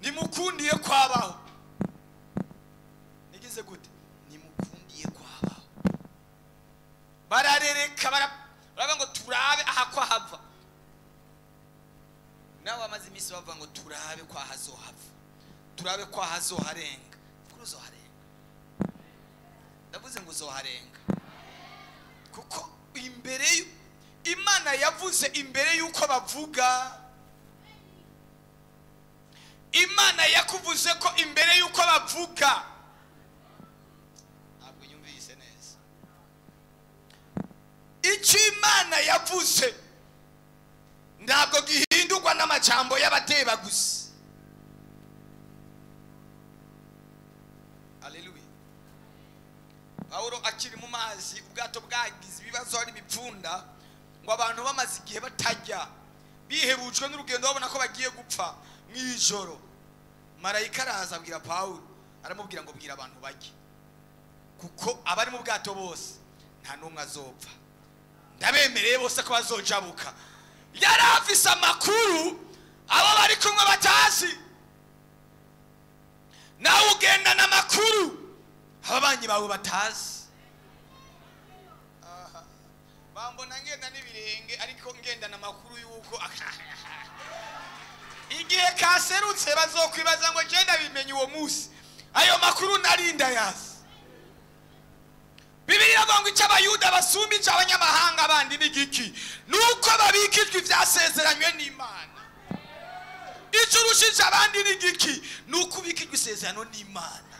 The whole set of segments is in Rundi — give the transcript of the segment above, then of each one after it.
nimukundiye kwabaho nigize gute nimukundiye kwabaho bararereka bara- baravuga ngo turabe aha ko hava nawe bamaze iminsi bavuga ngo turabe ko hazohava turabe ko hazoharenga kuri uzoharenga ndavuze ngo uzoharenga kuko imbere y'u- imana yavuze imbere y'uko bavuga imana yakuvuze ko imbere y'uko bavuga ntabwo yumvise neza icyo imana yavuze ntabwo gihindurwa n'amajambo y'abateba gusa aleluya pawulo akiri mu mazi ubwato bwagize ibibazo hari ibipfunda ngo abantu bamaze igihe batajya bihebujwe n'urugendo babona ko bagiye gupfa mu ijoro marayika araza abwira pawulo aramubwira ngo bwira abantu bajye kuko abari mu bwato bose nta n'umwe azopfa ndabemereye bose ko bazojabuka yari afise amakuru abo bari kumwe batazi nawe ugendana amakuru ababanyi bawe batazi Aha. bambona ngenda n'ibirenge ariko ngendana amakuru y'uko igihe kaserutse bazokwibaza ngo genda bimenye uwo munsi ayo makuru narinda yazi bibiri iravuga ngo icyo abayuda basumba icyo abanyamahanga bandi ni giki ni uko babikijwe ibyasezeranywe n'imana icyo urushije abandi ni giki ni uko ubikijwe isezerano n'imana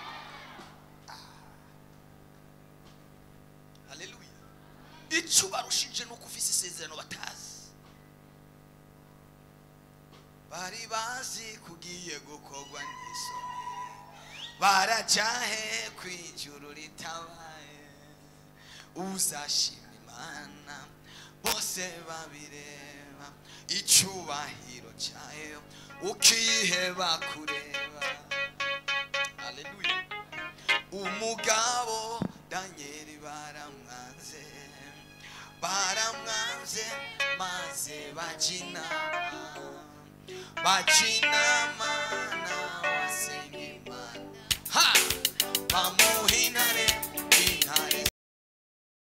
haleluya icyo ubarushije ni uko ufise isezerano batazi bari bazi kugiye gukorwa n'isoni barajahe ku ijuru ritabaye uzashima imana bose babireba icyubahiro cyayo ukiheba kureba haleluya umugabo danyeli baramwanze baramwanze maze bajinama bajinama